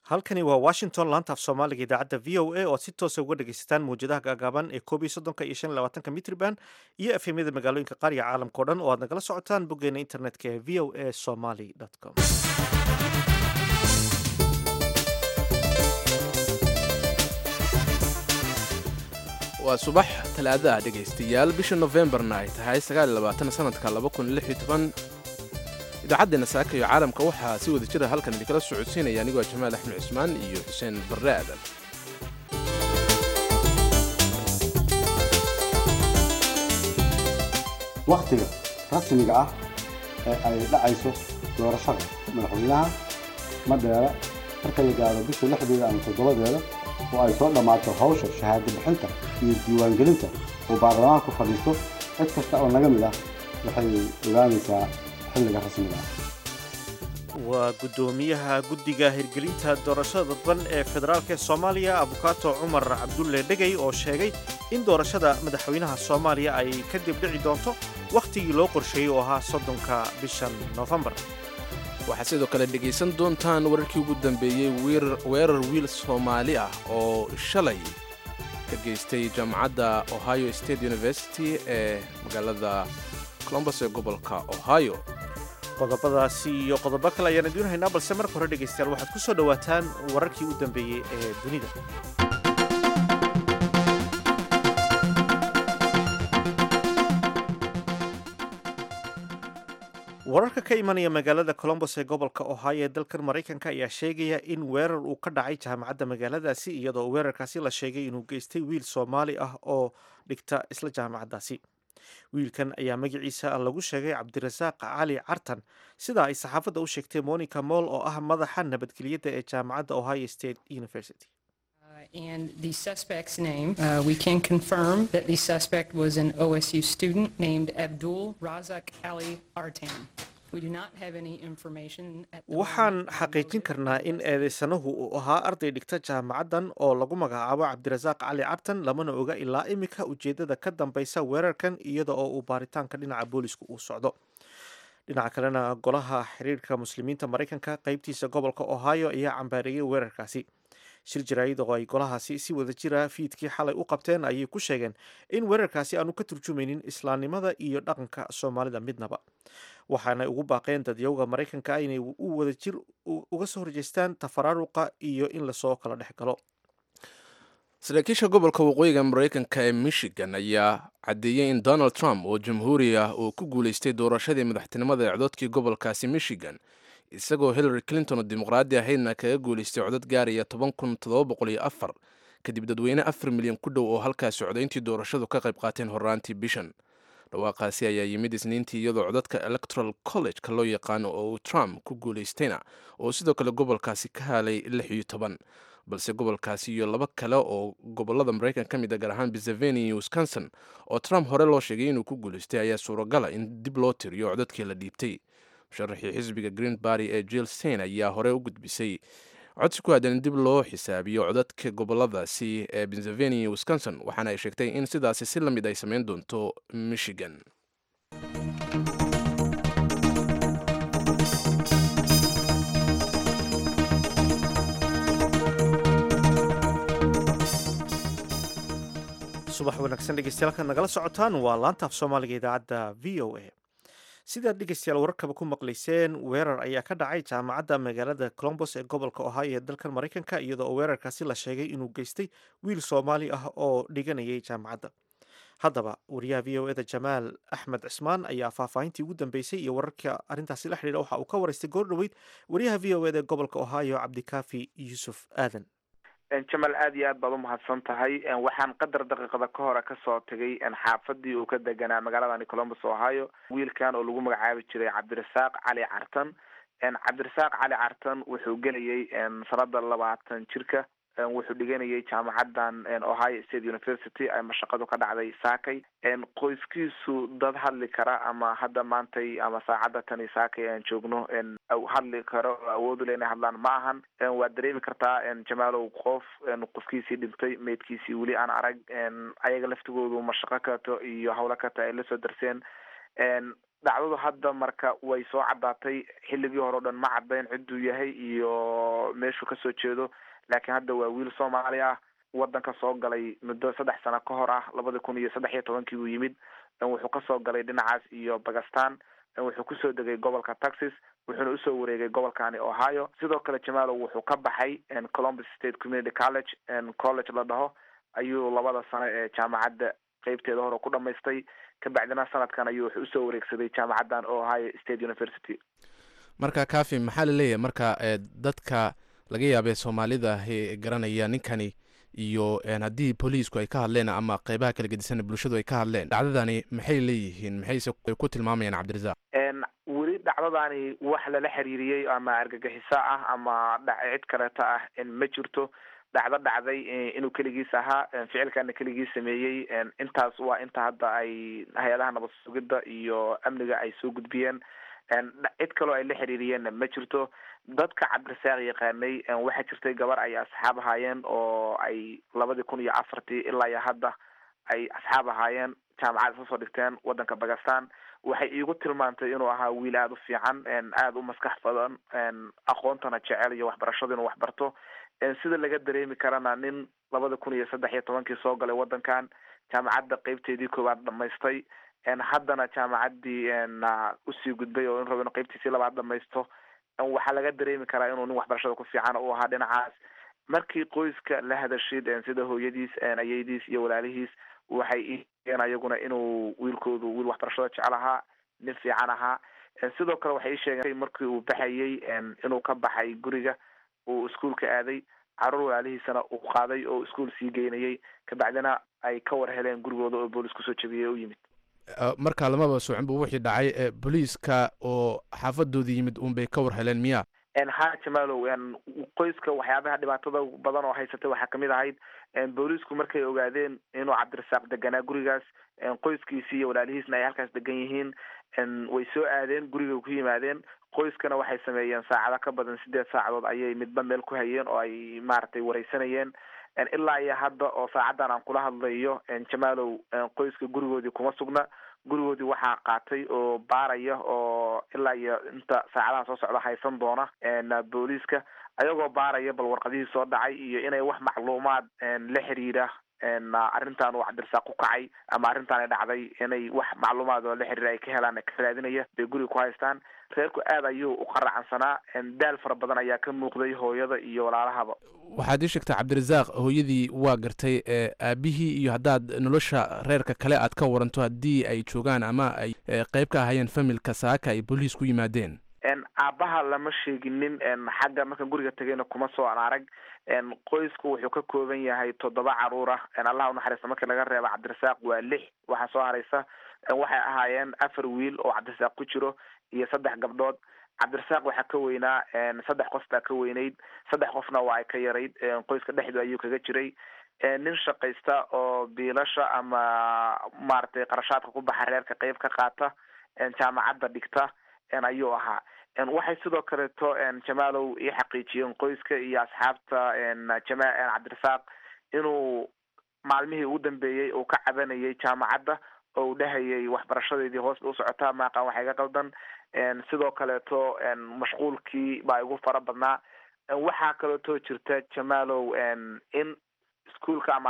halkani waa washington laanta af soomaaliga idaacadda v o a oo si toosa uga dhegaysataan mawjadaha gaagaaban ee koob iyo soddonka iyo shan iyo labaatanka mitriban iyo efemyada magaalooyinka qaariga caalamka o dhan oo aad nagala socotaan boggeena internetka ee v o a somaly com waa subax talaadaha dhegaystayaal bisha nofembarna ay tahay sanadka idaacaddeena saaka iyo caalamka waxaa si wada jira halkan idinkala socodsiinaya anigoo jamaal axmed cusmaan iyo xuseen barre aadan wakhtiga rasmiga ah ee ay dhacayso doorashada madaxweynaha madheere marka la gaaro bisha lixdeeda ama toddobadeeda oo ay soo dhammaato hawsha shahaado bixinta iyo diiwaangelinta uu baarlamaanku fadhiisto cid kasta oo naga mid ah waxay ogaanaysaa xilliga rasmiga ah waa guddoomiyaha guddiga hirgelinta doorashada dadban ee federaalk ee soomaaliya abukaato cumar cabdulle dhegey oo sheegay in doorashada madaxweynaha soomaaliya ay kadib dhici doonto wakhtigii loo qorsheeyey oo ahaa soddonka bishan noofembar waxaad sidoo kale dhegaysan doontaan wararkii ugu dambeeyey weerar wiil soomaali ah oo shalay ka geystay jaamacadda ohio state university ee magaalada colombos ee gobolka ohio qodobadaasi iyo qodobo kale ayaan idiin haynaa balse marka hore dhegaystayaal waxaad ku soo dhowaataan wararkii u dambeeyey ee dunida wararka ka imanaya magaalada colombos ee gobolka ohio ee dalkan maraykanka ayaa sheegaya in weerar uu ka dhacay jaamacadda magaaladaasi iyadoo weerarkaasi la sheegay inuu geystay wiil soomaali ah oo dhigta isla jaamacaddaasi wiilkan ayaa magaciisa lagu sheegay cabdirasaaq cali cartan sida ay saxaafadda u sheegtay monica moll oo ah madaxa nabadgelyadda ee jaamacadda ohio state university And the suspect's name, uh, we can confirm that the suspect was an OSU student named Abdul Razak Ali Artan. We do not have any information at the waxaan moment on xaqiijin motive karnaa in eedeysanahu uu ahaa arday dhigta jaamacaddan oo lagu magacaabo cabdirasaaq cali cartan lamana oga ilaa imika ujeeddada ka dambaysa weerarkan iyada oo uu baaritaanka dhinaca boolisku uu socdo dhinaca kalena golaha xiriirka muslimiinta maraykanka qaybtiisa gobolka ohio ayaa cambaareeyey weerarkaasi shir jaraa'id oo ay golahaasi si wada jira fiidkii xalay u qabteen ayay ku sheegeen in weerarkaasi aanu ka turjumaynin islaamnimada iyo dhaqanka soomaalida midnaba waxaanay ugu baaqeen dadyowga maraykanka inay u wada jir uga soo horjeestaan tafaraaruqa iyo in lasoo kala dhex galo saraakiisha gobolka waqooyiga maraykanka ee michigan ayaa caddeeyey in donald trump oo jamhuuri ah uu ku guulaystay doorashadii madaxtinimada ee cododkii gobolkaasi michigan isagoo hillary clinton oo dimuqraadi ahaydna kaga guulaystay codad gaaraya toban kun toddoba boqol iyo afar kadib dadweyne afar milyan ku dhow oo halkaasi codayntii doorashadu ka qayb qaateen horraantii bishan dhawaaqaasi ayaa yimid isniintii iyadoo codadka electoral college-ka loo yaqaano oo uu trump ku guulaystayna oo sidoo kale gobolkaasi ka halay lix iyo toban balse gobolkaasi iyo laba kale oo gobolada maraykan ka mid a gaar ahaan pennsylvania iyo wisconsin oo trump hore loo sheegay inuu ku guulaystay ayaa suuragala in dib loo tiriyo codadkii la dhiibtay musharaxii xisbiga green barry ee jill stein ayaa hore u gudbisay codsi ku aadan in dib loo xisaabiyo codadka goboladaasi ee pennsylvania iyo wisconsin waxaana ay sheegtay in sidaasi si la mid ay samayn doonto michigan subax wanaagsan dhegeystayaal nagala socotaan waa laanta af soomaaliga idaacadda v o a sidaad dhegeystayaal wararkaba ku maqlayseen weerar ayaa ka dhacay jaamacadda magaalada colombos ee gobolka ohio ee dalkan maraykanka iyadoo weerarkaasi la sheegay inuu geystay wiil soomaali ah oo dhiganayay jaamacadda haddaba wariyaha v o eda jamaal axmed cismaan ayaa faahfaahintii ugu dambeysay iyo wararka arrintaasi la xidhiidha waxa uu ka waraystay goor dhoweyd wariyaha v o eda ee gobolka ohio cabdikaafi yuusuf aadan jamal aad iyo aad baad umahadsan tahay waxaan qadar daqiiqada ka hore kasoo tegay xaafadii uu ka deganaa magaaladani colombus ohio wiilkan oo lagu magacaabi jiray cabdirasaaq cali cartan cabdirasaaq cali cartan wuxuu gelayay sanada labaatan jirka wuxuu dhiganayay jaamacadan ohio state university ay mashaqadu ka dhacday saakay qoyskiisu dad hadli kara ama hadda maantay ama saacadda tani saakay aan joogno hadli karo oo awood ule inay hadlaan ma ahan waad dareemi kartaa jamaalow qof qofkiisii dhintay meydkiisii weli aan arag ayaga laftigoodu mashaqo kato iyo hawlo kata ay lasoo darseen dhacdadu hadda marka way soo caddaatay xilligii hore o dhan ma caddayn cidduu yahay iyo meeshuu kasoo jeedo laakiin hadda waa wiil soomaali ah wadanka soo galay muddo saddex sano ka hor ah labada kun iyo saddex iyo tobankii uu yimid wuxuu kasoo galay dhinacaas iyo bakistan wuxuu kusoo degay gobolka texas wuxuuna usoo wareegay gobolkani ohio sidoo kale jamalow wuxuu ka baxay columbus state community college college la dhaho ayuu labada sano ee jaamacadda qeybteeda hore ku dhamaystay kabacdina sanadkan ayuu wuxuu usoo wareegsaday jaamacaddan ohio state university marka kafi maxaa laleeyahay marka dadka laga yaabee soomaalida garanaya ninkani iyo haddii booliisku ay ka hadleen ama qeybaha kala gedisan bulshadu ay ka hadleen dhacdadani maxay leeyihiin maxayse ku tilmaamayaan cabdirasaaq weli dhacdadani wax lala xiriiriyey ama argagixiso ah ama cid kaleeto ah ma jirto dhacdo dhacday inuu keligiis ahaa ficilkana keligiis sameeyey intaas waa inta hadda ay hay-adaha nabad sugidda iyo amniga ay soo gudbiyeen cid kaloo ay la xiriiriyeenna ma jirto dadka cabdirasaaq yaqaanay waxaa jirtay gabar ay asxaab ahaayeen oo ay labadii kun iyo afartii ilaa iyo hadda ay asxaab ahaayeen jaamacad isla soo dhigteen wadanka bakistan waxay iigu tilmaantay inuu ahaa wiil aada u fiican aada u maskax badan aqoontana jecel iyo waxbarashada inuu waxbarto sida laga dareemi karana nin labada kun iyo saddex iyo tobankii soo galay wadankan jaamacadda qeybteedii koowaad dhamaystay haddana jaamacaddii usii gudbay oo in rabo inu qeybtiisii labaad dhamaysto waxaa laga dareemi karaa inuu nin waxbarashada ku fiican u ahaa dhinacaas markii qoyska la hadashid sida hooyadiis ayeydiis iyo walaalihiis waxay iigeen ayaguna inuu wiilkoodu wiil waxbarashada jecel ahaa nin fiican ahaa sidoo kale waxay ii sheegeen markii uu baxayey inuu ka baxay guriga uu iskuolka aaday caruur walaalihiisana uu qaaday oo iskuol sii geynayay kabacdina ay ka war heleen gurigooda oo boolis kusoo jabiyey u yimid marka lamaba socon bu wixii dhacay booliiska oo xaafadoodii yimid uun bay ka war heleen miya ha jamalow qoyska waxyaabaha dhibaatada badan oo haysatay waxaa kamid ahayd boolisku markay ogaadeen inuu cabdirasaaq deganaa gurigaas qoyskiisi iyo walaalihiisna ay halkaas degan yihiin way soo aadeen guriga ku yimaadeen qoyskana waxay sameeyeen saacado ka badan sideed saacadood ayay midba meel ku hayeen oo ay maaragtay wareysanayeen ilaa iyo hadda oo saacaddan aan kula hadlayo jamalow qoyska gurigoodii kuma sugna gurigoodii waxaa qaatay oo baaraya oo ilaa iyo inta saacadaha soo socda haysan doona booliiska ayagoo baaraya bal warqadihii soo dhacay iyo inay wax macluumaad la xiriira arrintan uu cabdirasaaq ku kacay ama arrintaani dhacday inay wax macluumaad oo la xiriira ay ka helaan ka raadinaya bay guriga ku haystaan reerku aad ayuu u qaracansanaa daal fara badan ayaa ka muuqday hooyada iyo walaalahaba waxaad ii sheegtaa cabdirasaaq hooyadii waa gartay aabihii iyo haddaad nolosha reerka kale aad ka waranto haddii ay joogaan ama ay qeyb ka ahayeen familka saaka ay booliis ku yimaadeen aabaha lama sheeginin xagga markaan guriga tegayna kuma soo an arag qoysku wuxuu ka kooban yahay toddoba caruur ah allah unaxariista markii laga reeba cabdirasaaq waa lix waxaa soo haraysa waxay ahaayeen afar wiil oo cabdirasaaq ku jiro iyo saddex gabdhood cabdirasaaq waxaa ka weynaa saddex qof baa ka weynayd saddex qofna waa ay ka yarayd qoyska dhexdu ayuu kaga jiray nin shaqaysta oo biilasha ama maaragtay qarashaadka ku baxa reerka qeyb ka qaata jaamacadda dhigta ayuu ahaa waxay sidoo kaleeto jamalow ii xaqiijiyeen qoyska iyo asxaabta jama cabdirasaaq inuu maalmihii ugu dambeeyey uu ka cabanayay jaamacadda oo uu dhahayay waxbarashadeedii hoos ba usocotaa maaqan waxa iga qaldan sidoo kaleeto mashquulkii baa igu fara badnaa waxaa kaleeto jirta jamalow in ischoolka ama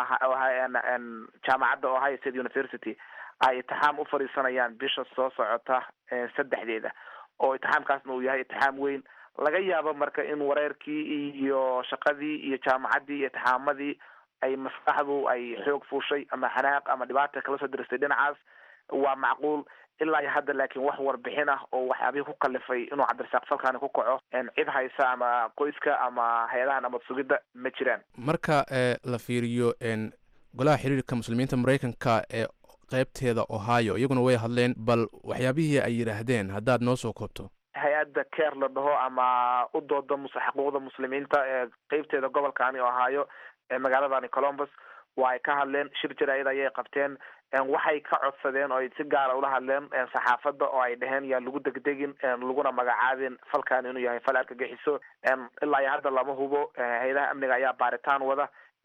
jaamacadda ohio state university ay itixaam u fadhiisanayaan bisha soo socota saddexdeeda oo itixaamkaasna uu yahay itixaam weyn laga yaabo marka in wareerkii iyo shaqadii iyo jaamacaddii iyo itixaamadii ay maskaxdu ay xoog fuushay ama xanaaq ama dhibaata kala soo diristay dhinacaas waa macquul ilaa iyo hadda laakiin wax warbixin ah oo waxyaabihii ku kalifay inuu cabdirasaaq falkaani ku kaco cid haysa ama qoyska ama hay-adaha nabad sugidda ma jiraan marka la fiiriyo golaha xiriirka muslimiinta maraykanka ee qeybteeda ohio iyaguna way hadleen bal waxyaabihii ay yidhaahdeen haddaad noo soo koobto hay-adda care la dhaho ama u dooda mus xuquuqda muslimiinta ee qeybteeda gobolkaani ohio ee magaaladani columbus waa ay ka hadleen shir jaraa'id ayay qabteen waxay ka codsadeen oo ay si gaara ula hadleen saxaafadda oo ay dheheen yaa lagu degdegin laguna magacaabin falkan inuu yahay fal argagixiso ilaa iyo hadda lama hubo hay-adaha amniga ayaa baaritaan wada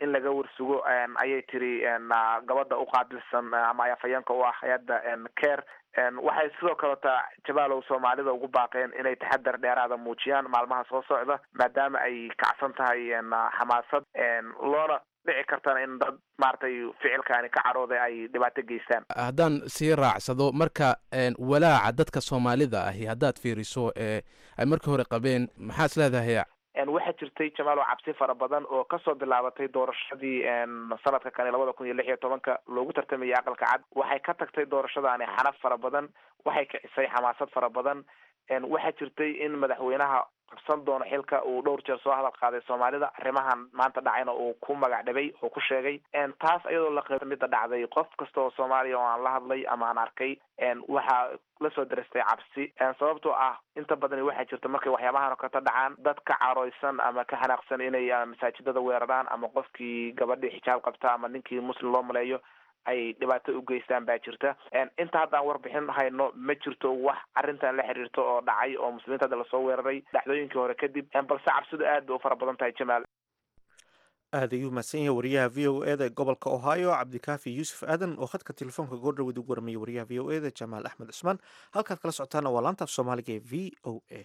in laga warsugo ayay tiri gabadha uqaabilsan ama afhayeenka u ah hay-adda care waxay sidoo kaleta jabaalow soomaalida ugu baaqeen inay taxadar dheeraada muujiyaan maalmaha soo socda maadaama ay kacsan tahay xamaasad loona dhici kartana in dad maaragtay ficilkaani ka carooday ay dhibaato geystaan haddaan sii raacsado marka walaaca dadka soomaalida ahi haddaad fiiriso ee ay markii hore qabeen maxaa is leedahay waxaa jirtay jamaalo cabsi fara badan oo kasoo bilaabatay doorashadii sanadka kani labada kun iyo lix iyo tobanka loogu tartamayay aqalka cad waxay ka tagtay doorashadaani xanaf fara badan waxay kicisay xamaasad fara badan waxaa jirtay in madaxweynaha qabsan doono xilka uu dhowr jeer soo hadal qaaday soomaalida arrimahan maanta dhacayna uu ku magac dhabay oo ku sheegay taas iyadoo la qeyb mida dhacday qof kasta oo soomaaliya oo aan la hadlay ama aan arkay waxaa lasoo darastay cabsi sababtoo ah inta badani waxaa jirta markay waxyaabahan oo kata dhacaan dad ka carooysan ama ka xanaaqsan inay masaajidada weeraraan ama qofkii gabadhii xijaab qabta ama ninkii muslim loo maleeyo ay dhibaato u geystaan baa jirta inta haddaan warbixin hayno ma jirto wax arrintan la xiriirto oo dhacay oo muslimiinta hadda lasoo weeraray dhacdooyinkii hore kadib balse cabsidu aad bay u fara badan tahay jamaal aad ayuu mahadsan yahay wariyaha v o eda ee gobolka ohio cabdikaafi yuusuf aadan oo khadka telefoonka goordhawed ugu warmayay wariyaha v o eda jamaal axmed cusmaan halkaad kala socotaana waa laanta af soomaaliga ee v o a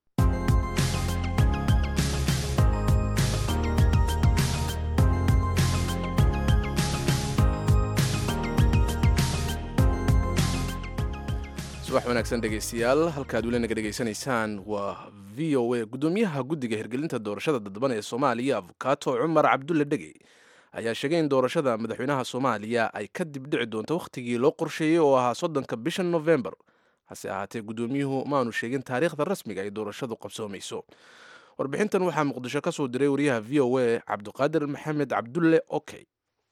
subax wanaagsan dhegeystayaal halkaad weli naga dhegeysanaysaan waa v o a guddoomiyaha guddiga hirgelinta doorashada dadban ee soomaaliya afukato cumar cabdulle dhegey ayaa sheegay in doorashada madaxweynaha soomaaliya ay ka dib dhici doonto wakhtigii loo qorsheeyey oo ahaa soddonka bisha novembar hase ahaatee guddoomiyuhu maanu sheegin taariikhda rasmiga ay doorashadu qabsoomayso warbixintan waxaa muqdisho ka soo diray wariyaha v o a cabdiqaadir maxamed cabdulle okey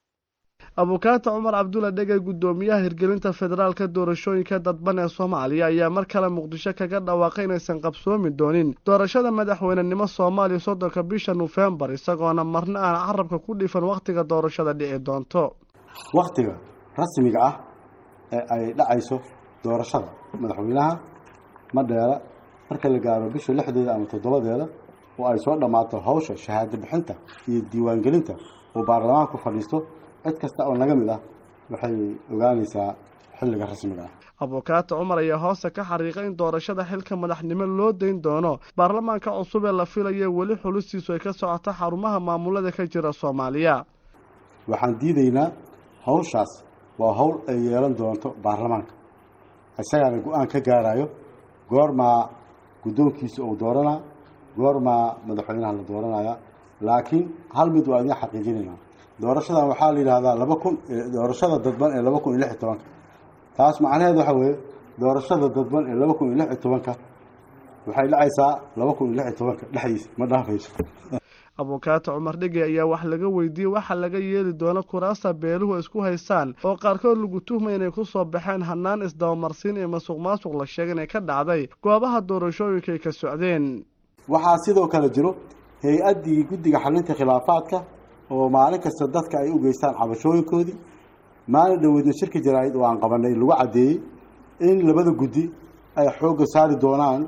abukaata cumar cabdulla dhegey guddoomiyaha hirgelinta federaalka doorashooyinka dadban ee soomaaliya ayaa mar kale muqdisho kaga dhawaaqay inaysan qabsoomi doonin doorashada madaxweynenimo soomaaliya soddonka bisha nofembar isagoona marna aan carabka ku dhifan wakhtiga doorashada dhici doonto wakhtiga rasmiga ah ee ay dhacayso doorashada madaxweynaha madheera marka la gaaro bisha lixdeeda ama toddobadeeda oo ay soo dhammaato hawsha shahaado bixinta iyo diiwaangelinta oo baarlamaanku fadhiisto cid kasta oo naga mid ah waxay ogaanaysaa xilliga rasmiga ah abukaata cumar ayaa hoosta ka xariiqay in doorashada xilka madaxnimo loo dayn doono baarlamaanka cusub ee la filaya weli xulistiisu ay ka socoto xarumaha maamulada ka jira soomaaliya waxaan diidaynaa hawshaas waa hawl ay yeelan doonto baarlamaanka isagaana go-aan ka gaarayo goormaa guddoonkiisa uu dooranaa goormaa madaxweynaha la dooranaya laakiin hal mid waa idin xaqiijinayna doorashadan waxaa la yidhahdaa laba kun doorashada dadban ee laba kun iyo lix iyo tobanka taas macnaheed waxa weeye doorashada dadban ee laba kun iyo lix iyo tobanka waxay dhacaysaa laba kun iyo lix iyo tobanka dhexdiisa ma dhaafayso abukaata cumar dhege ayaa wax laga weydiiyey waxa laga yeeli doono kuraasta beeluhu ay isku haystaan oo qaarkood lagu tuhmay inay ku soo baxeen hanaan isdabamarsiin ee masuq maasuq la sheegay inay ka dhacday goobaha doorashooyinka ay ka socdeen waxaa sidoo kale jiro hay-addii guddiga xalinta khilaafaadka oo maalin kasta dadka ay u geystaan cabashooyinkoodii maalin dhaweydna shirka jaraa'id oo aan qabanay lagu caddeeyey in labada guddi ay xoogga saari doonaan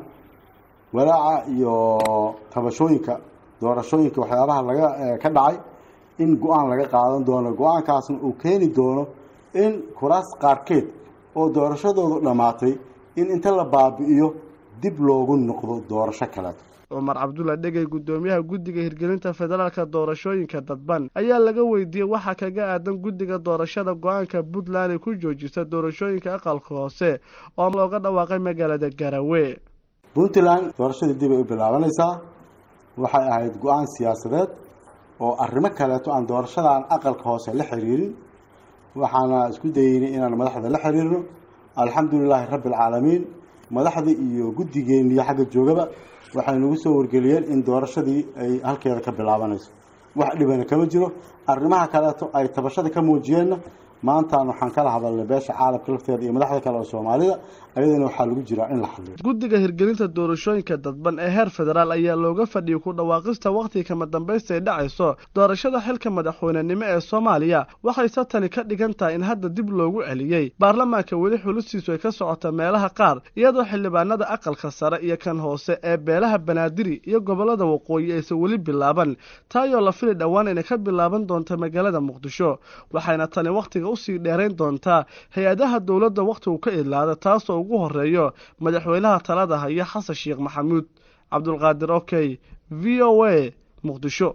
walaaca iyo tabashooyinka doorashooyinka waxyaabaha laga ka dhacay in go-aan laga qaadan doono go-aankaasna uu keeni doono in kuraas qaarkeed oo doorashadoodu dhammaatay in inta la baabi'iyo dib loogu noqdo doorasho kaleeto cumar cabdulla dhegey guddoomiyaha guddiga hirgelinta federaalka doorashooyinka dadban ayaa laga weydiiyey waxaa kaga aadan guddiga doorashada go-aanka puntland ay ku joojisa doorashooyinka aqalka hoose oo looga dhawaaqay magaalada garawe puntland doorashadii dib ay u bilaabanaysaa waxay ahayd go-aan siyaasadeed oo arrimo kaleeto aan doorashadan aqalka hoose la xiriirin waxaana isku dayeynay inaan madaxda la xiriirno alxamdulilaahi rabbi alcaalamiin madaxdii iyo guddigeeniyo xagga joogaba waxay nagu soo wargeliyeen in doorashadii ay halkeeda ka bilaabanayso wax dhibana kama jiro arrimaha kaleeto ay tabashada ka muujiyeenna maantaan waxaan kala hadalnay beesha caalamka lafteeda iyo madaxda kale oo soomaalida ayadana waxaa lagu jiraa in la hadliyo guddiga hirgelinta doorashooyinka dadban ee heer federaal ayaa looga fadhiyay ku dhawaaqista wakhtiga kama dambaysta ay dhacayso doorashada xilka madaxweynenimo ee soomaaliya waxayse tani ka dhigan tahay in hadda dib loogu celiyey baarlamaanka weli xulustiisu ay ka socota meelaha qaar iyadoo xildhibaanada aqalka sare iyo kan hoose ee beelaha banaadiri iyo gobolada waqooyi aysan weli bilaaban taayoo la fili dhowaan inay ka bilaaban doonta magaalada muqdisho waxayna tani wakhtiga usii dheerayn doontaa hay-adaha dowladda wakhtigu ka idlaada taasoo ugu horeeyo madaxweynaha talada haya xasan sheekh maxamuud cabdulqaadir okey v o a muqdisho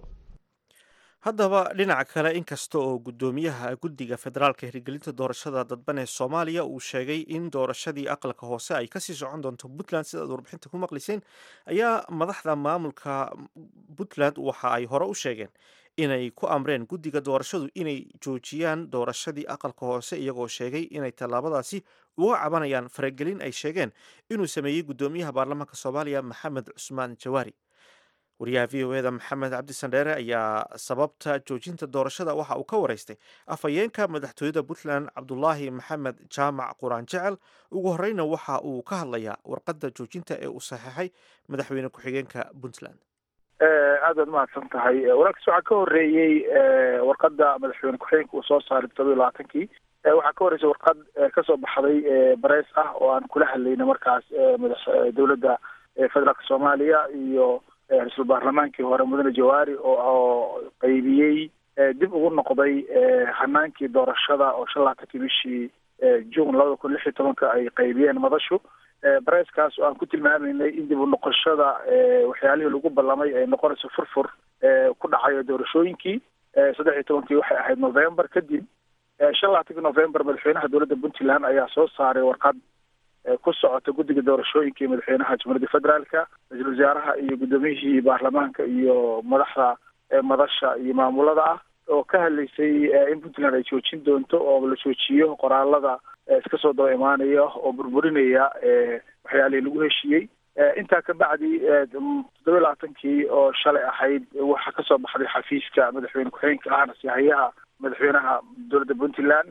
haddaba dhinaca kale inkasta oo guddoomiyaha guddiga federaalka hirgelinta doorashada dadban ee soomaaliya uu sheegay in doorashadii aqalka hoose ay kasii socon doonto puntland sidaad warbixinta ku maqlayseen ayaa madaxda maamulka puntland waxa ay hore u sheegeen inay ku amreen guddiga doorashadu inay joojiyaan doorashadii aqalka hoose iyagoo sheegay inay tallaabadaasi uga cabanayaan faragelin ay sheegeen inuu sameeyey guddoomiyaha baarlamaanka soomaaliya maxamed cusmaan jawaari wariyaha v o eda maxamed cabdi sandheere ayaa sababta joojinta doorashada waxa uu ka wareystay afhayeenka madaxtooyada puntland cabdulaahi maxamed jaamac quraan jecel ugu horeyna waxa uu ka hadlayaa warqadda joojinta ee uu saxeexay madaxweyne ku-xigeenka puntland aad baad mahadsan tahay wararkaas waxaa ka horeeyey warqadda madaxweyne ku-xigeenka uu soo saaray todoba iyo labaatankii waxaa ka horreysay warqad kasoo baxday bareys ah oo aan kula hadlayna markaas madax dowladda federaalka soomaaliya iyo ra-iisul baarlamaankii hore mudane jawaari oo qaybiyey dib ugu noqday hanaankii doorashada oo shan labaatankii bishii juun labada kun lix iyo tobanka ay qaybiyeen madashu bareeskaas oo aan ku tilmaamaynay in dib u noqoshada waxyaalihii lagu ballamay ay noqonayso furfur ku dhacayo doorashooyinkii saddex iyo tobankii waxay ahayd november kadib shan labaatankii november madaxweynaha dowladda puntland ayaa soo saaray warqad ku socota guddiga doorashooyinka iyo madaxweynaha jamhuuriyadda federaalka ra-iisul wasaaraha iyo guddoomiyihii baarlamaanka iyo madaxda madasha iyo maamulada ah oo ka hadlaysay in puntland ay joojin doonto oo la joojiyo qoraalada iska soo daba imaanaya oo burburinaya waxyaalihii lagu heshiiyey intaa ka bacdi toddoba labaatankii oo shalay ahayd waxaa kasoo baxday xafiiska madaxweyne ku-xigeenka ahna sihayaha madaxweynaha dowladda puntland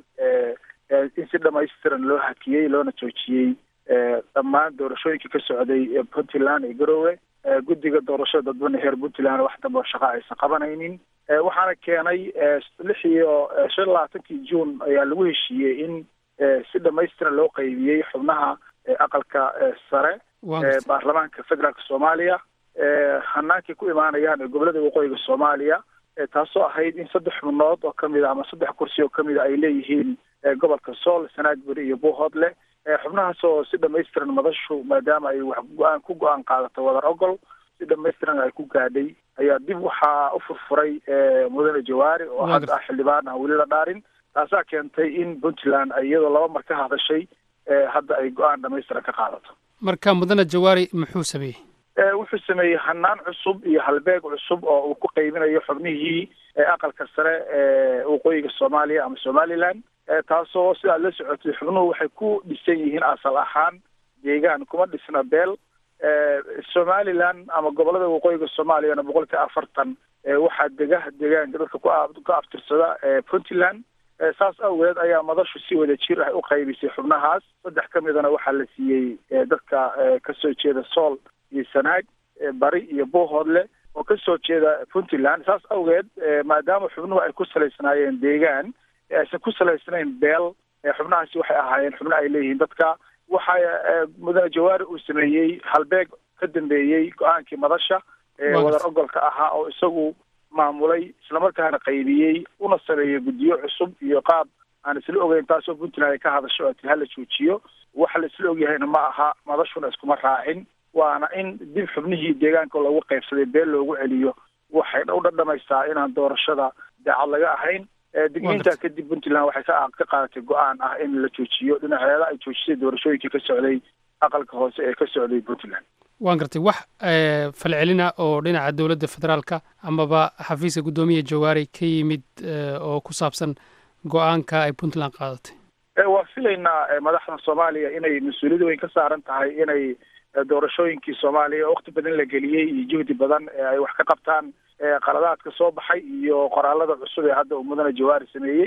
in si dhamaystiran loo hakiyey loona joojiyey dhammaan doorashooyinkii ka socday puntland iyo garowe guddiga doorashada dadban heer puntland wax dambe oo shaqa aysan qabanaynin waxaana keenay lix iyo shan labaatankii juun ayaa lagu heshiiyey in si dhamaystiran loo qaybiyey xubnaha aqalka sare baarlamaanka federaalka soomaaliya hanaankii ku imaanayaan ee gobolada waqooyiga soomaaliya taasoo ahayd in saddex xubnood oo kamid a ama saddex kursi oo kamid a ay leeyihiin gobolka sool sanaagbury iyo buuhoodle xubnahaas oo si dhamaystiran madashu maadaama ay wax go-aan ku go-aan qaadato wadar ogol si dhamaystiran ay ku gaadhay ayaa dib waxaa u furfuray mudane jawaari oo hadda ah xildhibaan aan weli la dhaarin taasaa keentay in puntland ay iyadoo laba mar ka hadashay hadda ay go-aan dhamaystiran ka qaadato marka mudane jawaari muxuu sameeyey wuxuu sameeyey hanaan cusub iyo halbeeg cusub oo uu ku qaybinayo xubnihii aqalka sare ee waqooyiga soomaaliya ama somaliland taasoo sidaad la socotay xubnuhu waxay ku dhisan yihiin asal ahaan deegaan kuma dhisna beel somaliland ama gobolada waqooyiga soomaaliyana boqolkiiba afartan waxaa dega deegaanka dadka ku ka aftirsada puntland saas awgeed ayaa madashu si wada jir ah u qaybisay xubnahaas saddex ka midana waxaa la siiyey dadka kasoo jeeda sool iyo sanaag bari iyo buuhoodle oo kasoo jeeda puntland saas awgeed maadaama xubnuhu ay ku salaysnaayeen deegaan aysan ku salaysnayn beel xubnahaasi waxay ahaayeen xubno ay leeyihiin dadka waxa mudane jawaari uu sameeyey halbeeg ka dambeeyey go-aankii madasha wadar ogolka ahaa oo isagu maamulay islamarkaana qaybiyey una sameeyey guddiyo cusub iyo qaab aan isla ogeyn taasoo puntland ay ka hadasho ati hala joojiyo waxa la isla ogyahayna ma aha madashuna iskuma raacin waana in dib xubnihii deegaanka loogu qaybsaday beel loogu celiyo waxay u dhadhamaysaa inaan doorashada daacad laga ahayn digniintaa kadib puntland waxay ka ka qaadatay go-aan ah in la joojiyo dhinaceeda ay joojisay doorashooyinkii ka socday aqalka hoose ee ka socday puntland waan gartay wax falcelina oo dhinaca dowladda federaalka amaba xafiiska guddoomiya jawaari ka yimid oo ku saabsan go-aanka ay puntland qaadatay waa filaynaa madaxda soomaaliya inay mas-uuliyad weyn ka saaran tahay inay doorashooyinkii soomaaliya waqti badan la geliyey iyo juhdi badan ay wax ka qabtaan qaladaadka soo baxay iyo qoraalada cusub ee hadda uu mudane jawaari sameeyey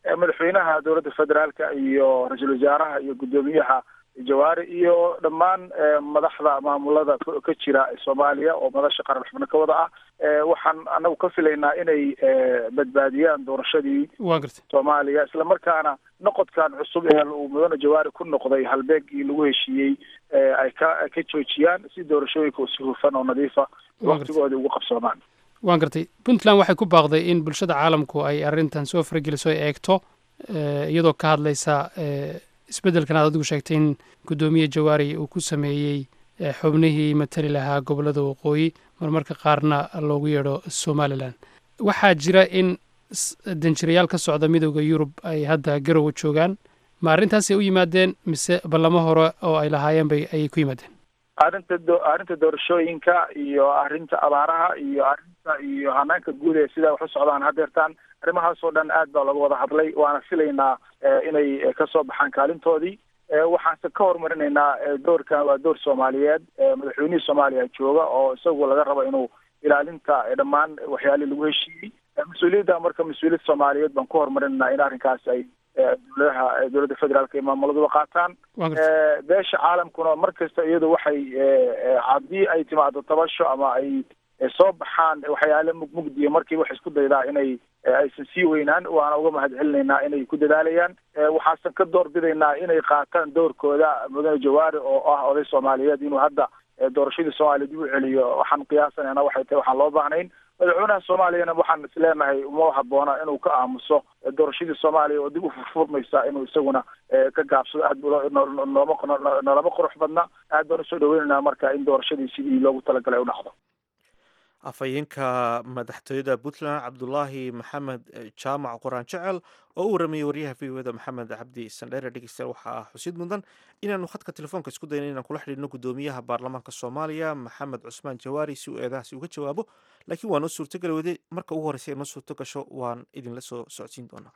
madaxweynaha dowladda federaalka iyo ra-iisul wasaaraha iyo guddoomiyaha jawaari iyo dhammaan madaxda maamulada ka jira soomaaliya oo madasha qaran xubno ka wada ah waxaan anagu ka filaynaa inay badbaadiyaan doorashadii waa gartay soomaaliya islamarkaana noqodkan cusub ee uu mudane jawaari ku noqday halbeegii lagu heshiiyey ay ka ay ka joojiyaan si doorashooyinka si hufan oo nadiifa waktigoodii ugu qabsoomaan waan gartay puntland waxay ku baaqday in bulshada caalamku ay arrintan soo fargeliso ay eegto iyadoo ka hadlaysa isbeddelkan aad adigu sheegtay in guddoomiye jawaari uu ku sameeyey xubnihii matali lahaa gobollada waqooyi marmarka qaarna loogu yeedho somalilan waxaa jira in danjirayaal ka socda midooda yurub ay hadda garowa joogaan ma arrintaasay u yimaadeen mise ballamo hore oo ay lahaayeen bay ayay ku yimaadeen arrinta do arrinta doorashooyinka iyo arrinta abaaraha iyo arrinta iyo hanaanka guud ee sidaa wax u socdaan hadeertaan arrimahaasoo dhan aad baa looga wada hadlay waana filaynaa inay kasoo baxaan kaalintoodii waxaanse ka horumarinaynaa doorkan waa door soomaaliyeed madaxweynihii soomaaliya jooga oo isagu laga rabo inuu ilaalinta dhammaan waxyaalihii lagu heshiiyey mas-uuliyadda marka mas-uuliyad soomaaliyeed baan ku horumarinaynaa in arrinkaas ay dowladaha dowladda federaalka iyo maamuladuba qaataan beesha caalamkuna mar kasta iyadu waxay haddii ay timaado tabasho ama ay soo baxaan waxyaale mugmugdiya markiiba waxay isku daydaa inay aysan sii weynaan waana uga mahad celinaynaa inay ku dadaalayaan waxaasan ka door bidaynaa inay qaataan doorkooda mudane jawaari oo ah oday soomaaliyeed inuu hadda doorashadii soomaaliya dib u celiyo waxaan qiyaasanayna waxay tahay waxaan loo baahnayn madaxweynaha soomaaliyana waxaan isleenahay uma haboona inuu ka aamuso doorashadii soomaaliya oo dib u furfurmaysa inuu isaguna ka gaabsado aad nooma nolama qurux badna aad baan usoo dhaweynaynaa marka in doorashadii sidii loogu talagalay u dhacdo afhayeenka madaxtooyada puntland cabdulaahi maxamed jaamac qoraan jecel oo u waramayey waryaha v o da maxamed cabdi sandheere dhegeystayaal waxaa xusid mudan inaanu khadka telefoonka isku dayna inaan kula xidhiidhno guddoomiyaha baarlamaanka soomaaliya maxamed cusmaan jawaari si uu eedahaasi uga jawaabo laakiin waa noo suurtogeli weyday marka ugu horreysa ay noo suurto gasho waan idinla soo socodsiin doonaa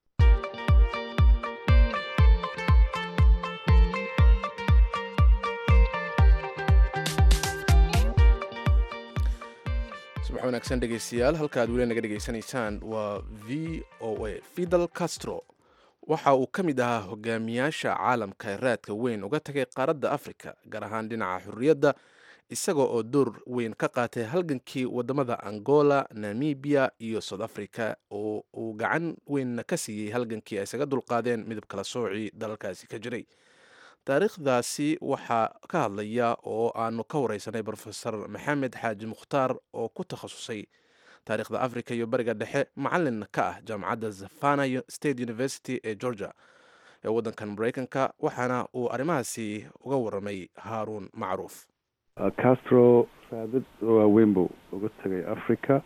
subax wanaagsan dhegeystayaal halka aad weli naga dhegeysanaysaan waa v o a fidel castro waxa uu ka mid ahaa hogaamiyaasha caalamka raadka weyn uga tagay qaaradda afrika gaar ahaan dhinaca xurriyadda isaga oo door weyn ka qaatay halgankii wadamada angola namibia iyo south africa oo uu gacan weynna ka siiyey halgankii ay isaga dulqaadeen midab kala soocii dalalkaasi ka jiray taariikhdaasi waxaa ka hadlaya oo aanu ka wareysanay rofesor maxamed xaaji mukhtaar oo ku takhasusay taariikhda africa iyo bariga dhexe macalin ka ah jaamacadda zafana state university ee georgia ee waddankan mareykanka waxaana uu arrimahaasi uga waramay haaruun macruuf castro raadad waaweyn buu uga tegay africa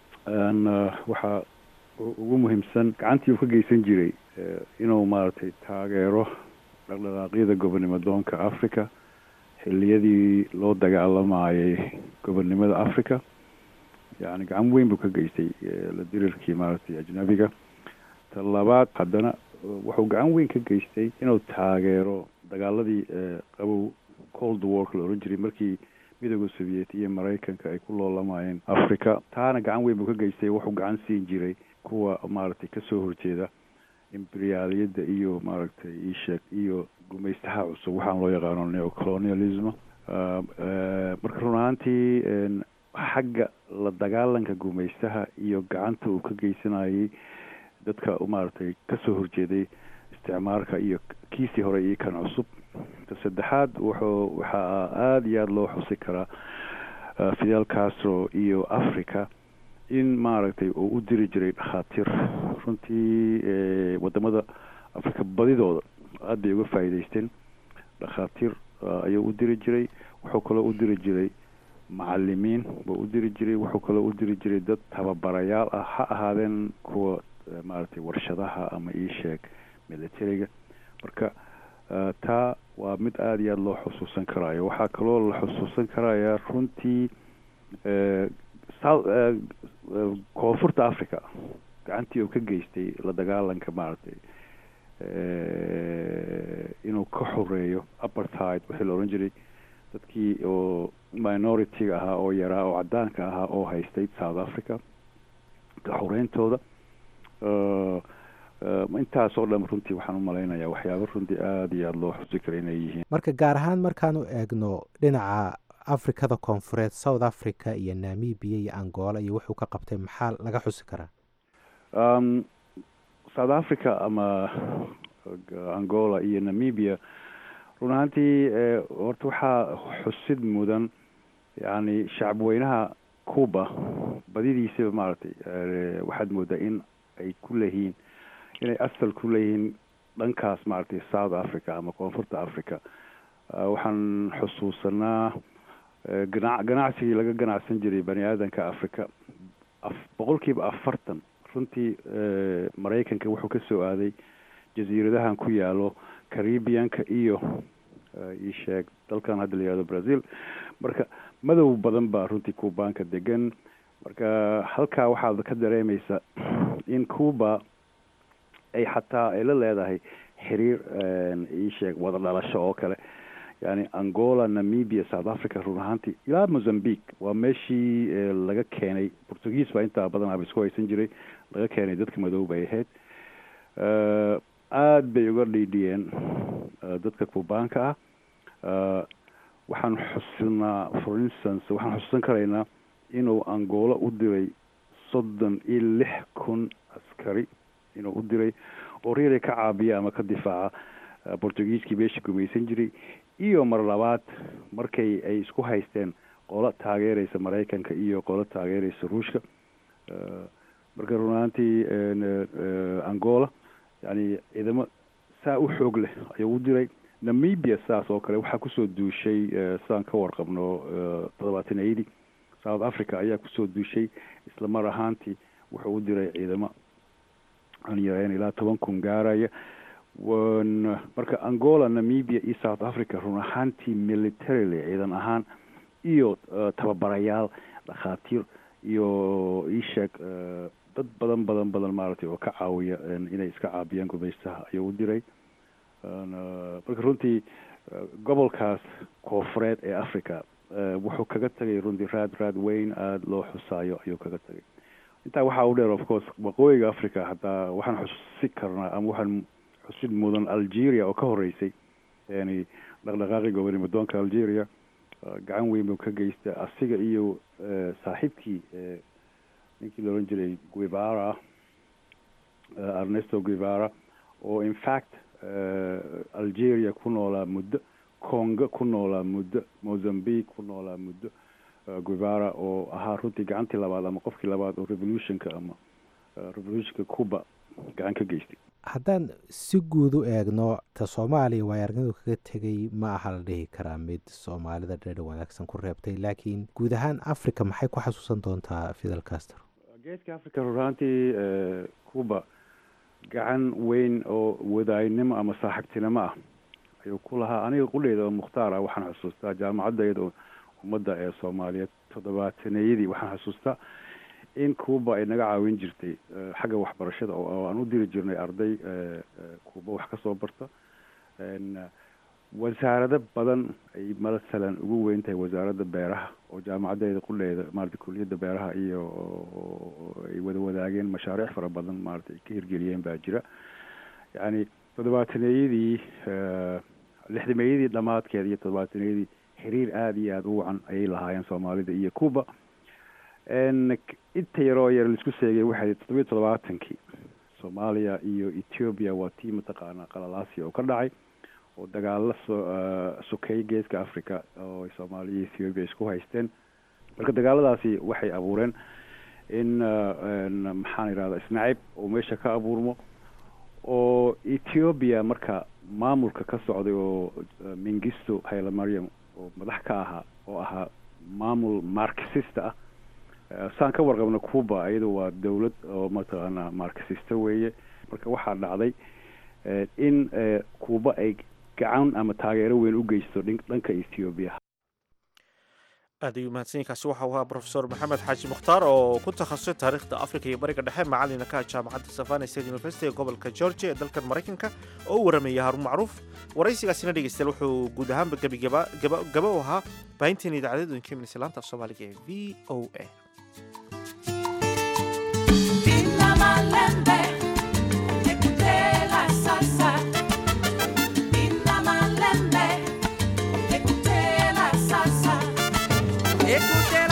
waxaa ugu muhiimsan gacantii uu ka geysan jiray inuu maaragtay taageero dhaqdhaqaaqyada gobonnimo doonka africa xiliyadii loo dagaalamayay gobonnimada africa yani gacan weyn buu ka geystay la dirirkii maaragtay ajnabiga ta labaad haddana wuxuu gacan weyn ka geystay inuu taageero dagaaladii qabow cold wark la ohan jiray markii midooda soviet iyo maraykanka ay ku loolamayeen africa taana gacan weyn buu ka geystay wuxuu gacan siin jiray kuwa maaragtay kasoo horjeeda imberiyaaliyadda iyo maaragtay isheeg iyo gumaystaha cusub waxaan loo yaqaano neocolonialism marka run ahaantii xagga la dagaalanka gumaystaha iyo gacanta uu ka geysanayay dadka maaragtay kasoo horjeeday isticmaalka iyo kiisii hore iyo kan cusub ta saddexaad wuxuu waxaa aada iyo aada loo xusi karaa fidel castro iyo africa in maaragtay uu u diri jiray dhakhaatiir runtii wadamada africa badidooda aada bay uga faa'iidaysteen dhakhaatiir ayuu u diri jiray wuxuu kaloo u diri jiray macalimiin buu u diri jiray wuxuu kaloo u diri jiray dad tababarayaal ah ha ahaadeen kuwa maaragtay warshadaha ama iisheeg militariga marka taa waa mid aada iyo aada loo xusuusan karaayo waxaa kaloo la xusuusan karaya runtii koonfurta africa gacantii uu ka geystay la dagaalanka maaragtay inuu ka xoreeyo apartheid wixii la odhan jiray dadkii oo minority-ga ahaa oo yaraa oo cadaanka ahaa oo haystay south africa ka xoreyntooda intaasoo dhan runtii waxaan u malaynayaa waxyaaba runtii aada iyo aada loo xusi kara inay yihiin marka gaar ahaan markaanu eegno dhinaca afrikada koonfureed south africa iyo namibia iyo angola iyo wuxuu ka qabtay maxaa laga xusi karaa south africa ama angola iyo namibia run ahaantii horta waxaa xusid mudan yani shacabweynaha cuba badidiisaba maaragtay waxaad moodaa in ay ku leeyihiin inay asal ku leeyihiin dhankaas maaragtay south africa ama koonfurta africa waxaan xusuusanaa gana ganacsigii laga ganacsan jiray bani aadanka africa boqol kiiba afartan runtii maraykanka wuxuu ka soo aaday jasiiradahan ku yaalo caribianka iyo isheeg dalkan hadda la yihahdo brazil marka madow badan baa runtii cubaanka degan marka halkaa waxaad ka dareemaysa in cuba ay xataa ay la leedahay xiriir isheeg wada dhalasho oo kale yani angola namibia south africa run ahaantii ilaa mozambique waa meeshii laga keenay portuguese baa intaa badan aba isku haysan jiray laga keenay dadka madow bay ahayd aada bay uga dhiidhiyeen dadka cubaanka ah waxaan xusinaa for instance waxaan xusuusan karaynaa inuu angola u diray soddon iyo lix kun askari inuu u diray oo reeray ka caabiya ama ka difaaca portugiiskii meesha gumaysan jiray iyo mar labaad markay ay isku haysteen qolo taageeraysa maraykanka iyo qolo taageeraysa ruushka marka run ahaantii angola yani ciidamo saa u xoog leh ayuu u diray namibia saas oo kale waxaa kusoo duushay sidaan ka warqabno toddobaatan eighty south africa ayaa kusoo duushay isla mar ahaantii wuxuu u diray ciidamo aan yareen ilaa toban kun gaaraya marka angola namibia iyo south africa run ahaantii militarily ciidan ahaan iyo tababarayaal dhakhaatiir iyo isheeg dad badan badan badan maaragtay oo ka caawiya inay iska caabiyaan gumaystaha ayuu u diray marka runtii gobolkaas koofureed ee africa wuxuu kaga tagay runtii raad raad weyn aada loo xusaayo ayuu kaga tagay intaa waxaa u dheer of course waqooyiga africa hataa waxaan xusi karnaa ama waxaan xusid mudan algeria oo ka horeysay yani dhaqdhaqaaqi gobonimadoonka algeria gacan weyn buu ka geystay asiga iyo saaxiibkii ninkii la ohan jiray guevara ernesto guevara oo in fact algeria ku noolaa muddo congo ku noolaa muddo mozambique ku noolaa muddo guevara oo ahaa runtii gacantii labaad ama qofkii labaad oo revolutionka ama revolutionka cuba gacan ka geystay haddaan si guud u eegno ta soomaaliya waay aragnadu kaga tegay ma aha la dhihi karaa mid soomaalida dheedha wanaagsan ku reebtay laakiin guud ahaan africa maxay ku xasuusan doontaa fidel caster geeska africa ruraantii cuba gacan weyn oo wadaaynimo ama saaxiibtinimo ah ayuu ku lahaa aniga qudheyda oo mukhtaar ah waxaan xusuustaa jaamacadayda ummadda ee soomaaliyeed toddobaataneyadii waxaan xusuustaa in cuba ay naga caawin jirtay xagga waxbarashada oo aan u diri jirnay arday cuba wax kasoo barta wasaarado badan ay masalan ugu weyn tahay wasaaradda beeraha oo jaamacadeyda qudheeda maarata kuliyadda beeraha iyo ay wada wadaageen mashaariic fara badan maarata ay ka hirgeliyeen baa jira yacni toddobaataneyadii lixdameeyadii dhamaadkeeda iyo toddobaataneyadii xiriir aada iyo aada u wacan ayay lahaayeen soomaalida iyo cuba inta yaroo yar laisku seegay waxay toddobiyo toddobaatankii soomaaliya iyo ethiopia waa tii mataqaanaa qalalaasi oo ka dhacay oo dagaalo soo sokeey geeska africa oo soomaaliya iyo ethiopia isku haysteen marka dagaaladaasi waxay abuureen in maxaan idhahda isnacib oo meesha ka abuurmo oo ethiopia marka maamulka ka socday oo mingisto hayle mariam oo madax ka ahaa oo ahaa maamul marxista ah saan ka warqabna cuba iyadu waa dawlad oo mataqaanaa marxista weeye marka waxaa dhacday in cuba ay gacan ama taageero weyn u geysto dhanka ethiopia aad ayuu mahadsanyiinkaasi waxa uu ahaa profesor maxamed xaaji mukhtaar oo ku takhasusay taariikhda africa iyo bariga dhexe macalina ka jaamacadda savana state university ee gobolka georgia ee dalkan maraykanka oo u warameeyay haruun macruuf waraysigaasina dhegeystayaal wuxuu guud ahaanba gebigaba gaba u ahaa baahinteena idaacadeed idinka imanaysa laanta af soomaaliga ee v o a Écoutez